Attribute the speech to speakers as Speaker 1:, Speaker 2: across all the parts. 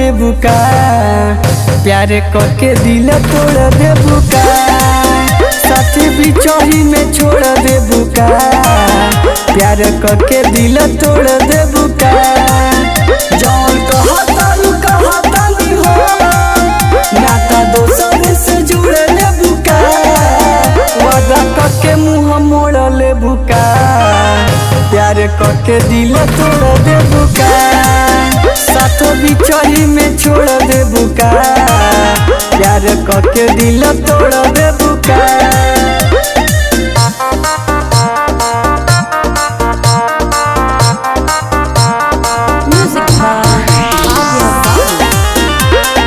Speaker 1: दे बुका प्यार करके दिल तोड़ दे बुका साथी बिचौही में छोड़ दे बुका प्यार करके दिल तोड़ दे बुका जौन कहतालू कहतानी हो नाता दोसर से जुड़ ले बुका वादा करके मुंह मोड़ ले बुका प्यार करके दिल तोड़ दे बुका साथों बिचौही में छोड़ दे बुका प्यार करके दिल तोड़ दे बुका
Speaker 2: Music by Adia Bhatt.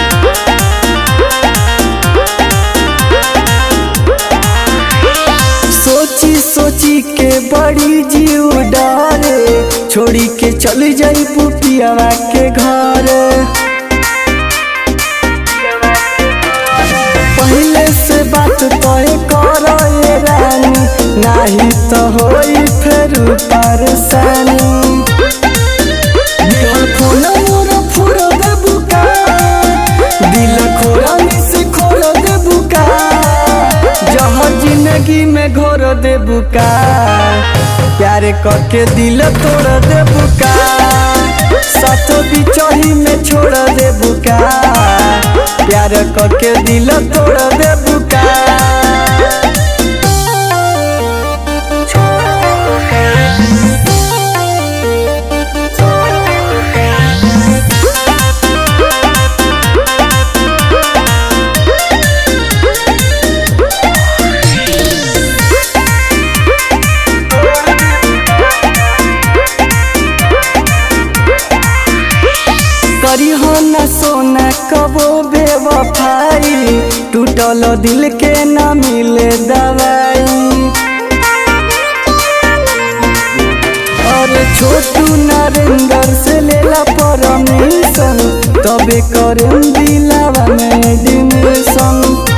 Speaker 1: सोची सोची के बड़ी जीव डरे छोड़ी के चल जाई पुपियावा के घर पहले से बात तय कर ए रानी नाही तो होई फिर परेशानी दिल खोल मोर फुर दे बुका दिल खोला से खोल दे बुका जहर जिंदगी में घोर दे बुका प्यार करके दिल तोड़ दे बुका साथों बिचौही में छोड़ दे बुका प्यार करके दिल तोड़ दे बुका करी हो न सोना कबो बेवफाई टूटल दिल के न मिले दवाई और छोटू नरेंद्र से लेला परमिशन तबे करें दिलावा में एडमिशन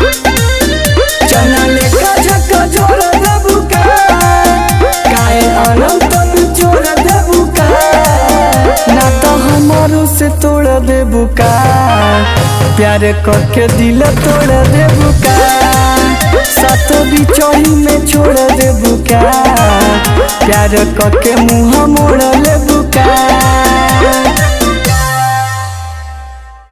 Speaker 1: चना लेखा झका जोड़ देबू का काहे अनंत जोड़ देबू का ना तो हमारो से तोड़ देबू का प्यार करके दिल तोड़ देबू का सातों बिचौही में छोड़ देबू का प्यार करके मुंह मोड़ लेबू